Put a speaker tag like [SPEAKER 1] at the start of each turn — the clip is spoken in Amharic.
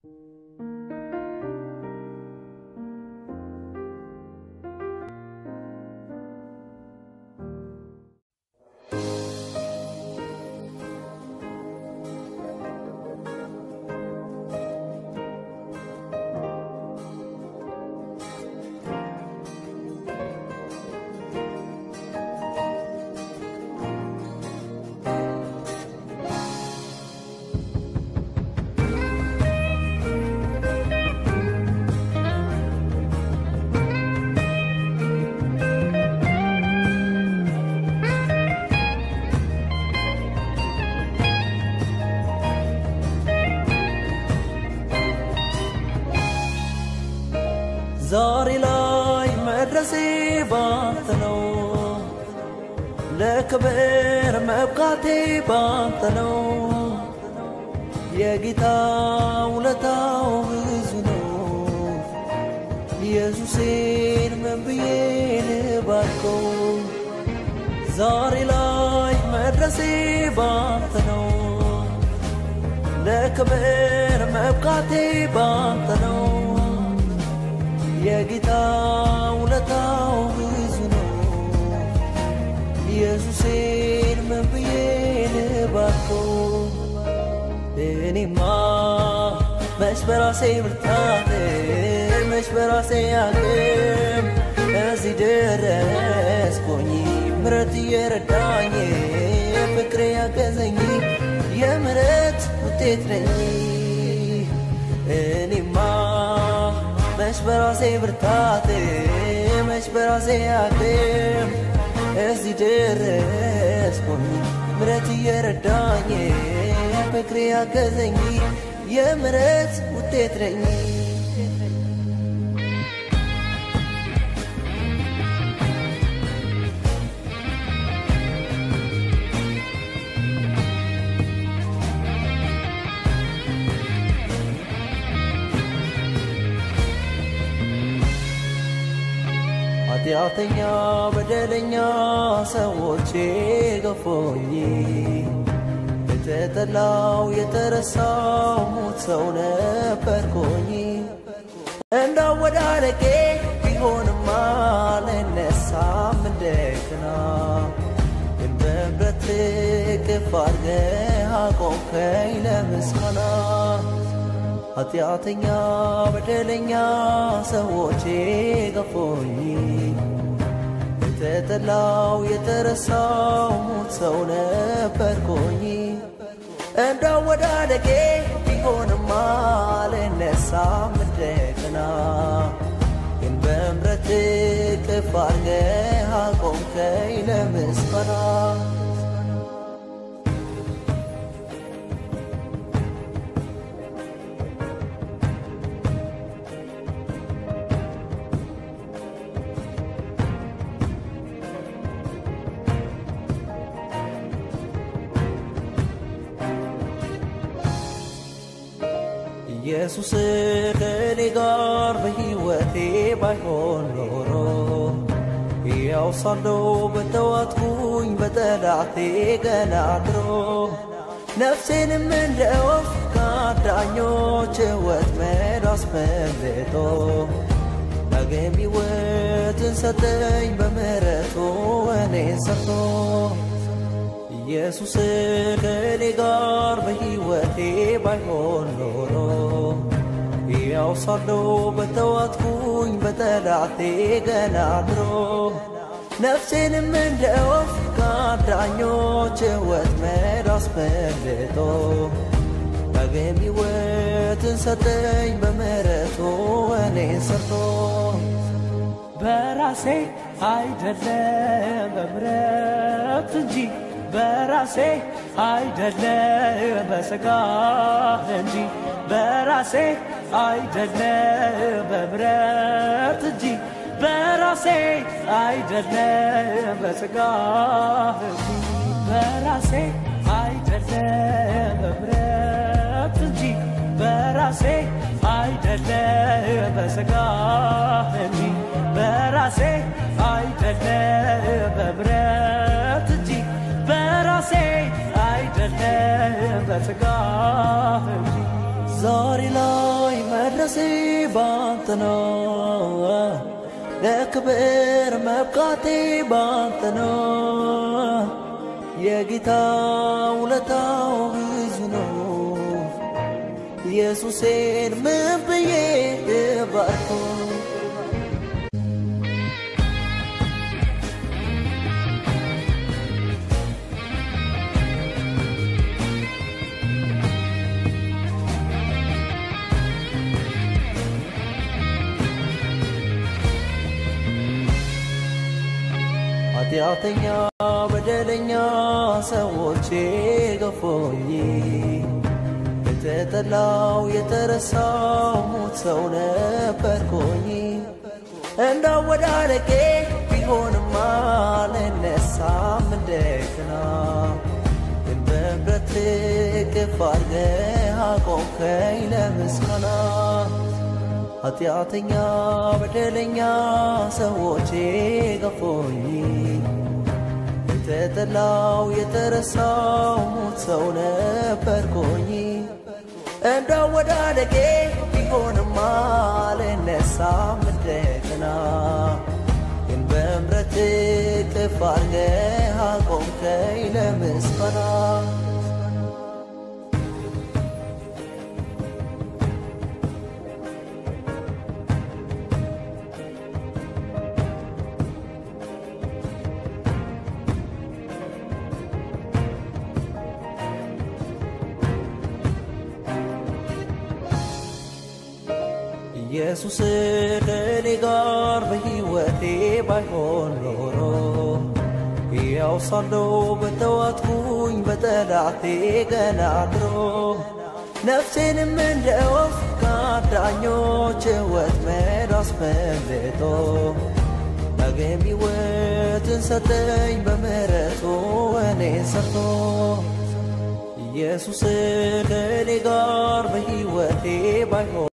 [SPEAKER 1] ዛሬ ላይ መድረሴ ባንተ ነው፣ ለክብር መብቃቴ ባንተ ነው። የጌታ ውለታው ብዙ ነው። ኢየሱሴን ምን ብዬ ልባርከው? ዛሬ ላይ መድረሴ ባንተ ነው፣ ለክብር መብቃቴ ባንተ ነው። የጌታ ውለታው ብዙ ነው። ኢየሱሴን ምን ብዬ ልባርከው? እኔማ መች በራሴ ብርታት መች በራሴ አቅም እዚህ ደረስኩኝ። ምረት እየረዳኝ ፍቅሬ ያገዘኝ የምረት ውጤት ነኝ እኔማ መች በራሴ ብርታት መች በራሴ አቅም እዚህ ደረስኩኝ። ምረት እየረዳኝ ፍቅሬ ያገዘኝ የምረት ውጤት ነኝ። ኃጢአተኛ በደለኛ ሰዎች ገፎኝ የተጠላው የተረሳው ሙት ሰው ነበርኩኝ። እንዳወዳደቄ ቢሆንማ ልነሳም እንደገና ግን በምሕረት እቅፍ አድርገህ አቆምከኝ ለምስጋና ኃጢአተኛ በደለኛ ሰዎች ገፎኝ የተጠላው የተረሳው ሙት ሰው ነበርኩኝ። እንዳወዳደቄ ቢሆንማ ልነሳም እንደገና ግን በምሕረት እቅፍ አድርገህ አቆምከኝ ለምስጋና ኢየሱስ ከእኔ ጋር በሕይወቴ ባይሆን ኖሮ ያው ሳለሁ በተዋጥኩኝ በጠላቴ ገና ድሮ ነፍሴንም እንደ ወፍ ከአዳኞች ወጥመድ አስመልጦ ዳግም ሕይወትን ሰጠኝ በምሕረቱ እኔን ሰርቶ ኢየሱስ ከእኔ ጋር በሕይወቴ ባይሆን ኖሮ ያው ሳለሁ በተዋጥኩኝ በጠላቴ ገና ድሮ ነፍሴንም እንደ ወፍ ከአዳኞች ወጥመድ አስመልጦ ዳግም ሕይወትን ሰጠኝ በምሕረቱ እኔን ሰርቶ
[SPEAKER 2] በራሴ አይደለም በምሕረት እንጂ በራሴ አይደለም በሥጋ እንጂ በራሴ አይደለም በምሕረት እንጂ በራሴ አይደለም በሥጋ እንጂ በራሴ አይደለም በምሕረት እንጂ በራሴ አይደለም በሥጋ እንጂ በራሴ አይደለም በምሕረት እንጂ በራሴ አይደለም በሥጋ እንጂ
[SPEAKER 1] ዛሬ ላይ መድረሴ ባንተ ነው ለክብር መብቃቴ ባንተ ነው የጌታ ውለታው ብዙ ነው ኢየሱሴን ምን ብዬ እባርከው ኃጢአተኛ በደለኛ ሰዎች ገፎኝ የተጠላው የተረሳው ሙት ሰው ነበርኩኝ እንዳወዳደቄ ቢሆንም አልነሳም እንደገና ግን በምሕረት እቅፍ አድርገህ አቆምከኝ ለምስጋና ኃጢአተኛ በደለኛ ሰዎች ገፎኝ የተጠላው የተረሳው ሙት ሰው ነበርኩኝ እንዳወዳደቄ ቢሆንም አልነሳም እንደገና ግን በምሕረት እቅፍ አድርገህ አቆምከኝ ለምስጋና ኢየሱስ ከእኔ ጋር በሕይወቴ ባይሆን ኖሮ ያው ሳለው በተዋጥኩኝ በጠላቴ ገና ድሮ ነፍሴንም እንደ ወፍ ከአዳኞች ወጥመድ አስመልጦ ዳግም ሕይወትን ሰጠኝ በምሕረቱ እኔን ሰርቶ ኢየሱስ ከእኔ ጋር በሕይወቴ ባይሆን